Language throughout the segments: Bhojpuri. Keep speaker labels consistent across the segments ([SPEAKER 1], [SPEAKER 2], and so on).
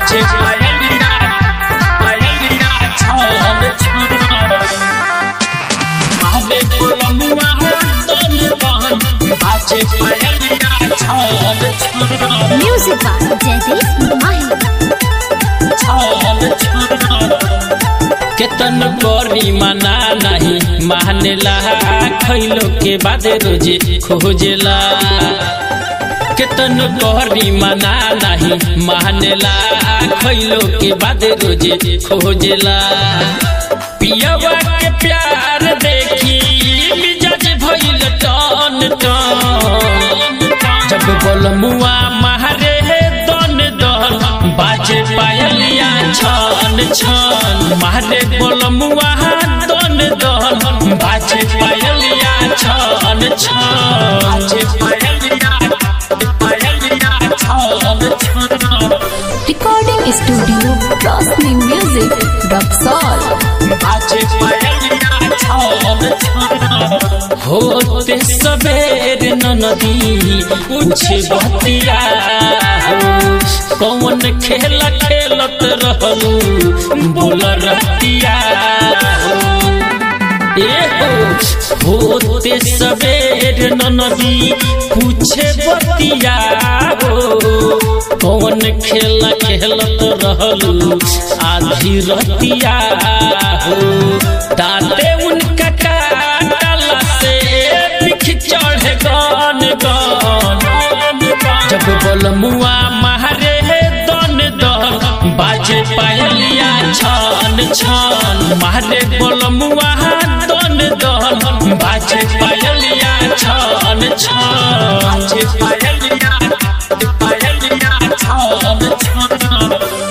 [SPEAKER 1] बाजे पायलिया पायलिया छान छान मारे बोलमुआ तन बहन बाजे पायलिया छान छान
[SPEAKER 2] Music by Jaideep Mahi.
[SPEAKER 1] छान छान केतन करी मना नहीं मानेला खैलो के बाद रोजे खोजेला केतन करी मना नहीं मानेला खैलो के बाद रोजे खोजेला पियवा के प्यार देखी मिजाज भइल टन टन जब बोलमुआ मारे दन दन बाजे पायलिया छन छन मारे बोलमुआ दन दन बाजे पायलिया छन छन बाजे पायलिया पायलिया छन छन
[SPEAKER 2] Recording Studio Rosni Music, Roxol.
[SPEAKER 1] बाजे पायलिया छन छन होते सबेर नदी पूछे बतिया हो कौन खेल खेलत रहलू बोल रतिया हो ए हो होते सबेर नदी पूछे बतिया हो कौन खेल खेलत रहलू आधी रतिया हो दाते उनका काटला से बिख चढ़े गन गन जब बोलमुआ मारे दन दन बाजे पायलिया छन छन मारे बोलमुआ दन दन बाजे पायलिया छन छन बाजे पायलिया पायलिया छन छन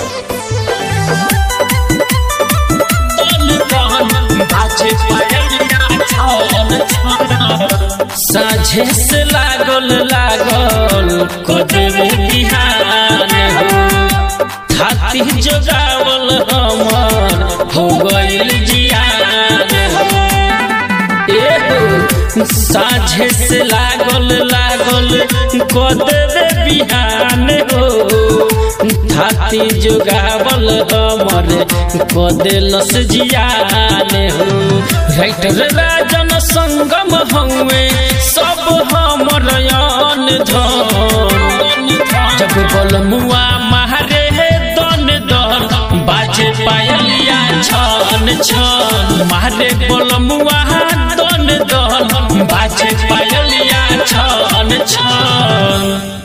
[SPEAKER 1] साझे से लागल लागल कदम बिहान हो हाथी जोगावल हमर हो गइल जियान हो ए हो साझे से लागल लागल कदम बिहान हो हाथी जोगावल हमर कदेलस जियान हो राइटर राजन संगम हउए सब हमर यान धन जब बोलमुआ मारे दन दन बाजे पायलिया छन छन मारे बोलमुआ दन दन बाजे पायलिया छन छन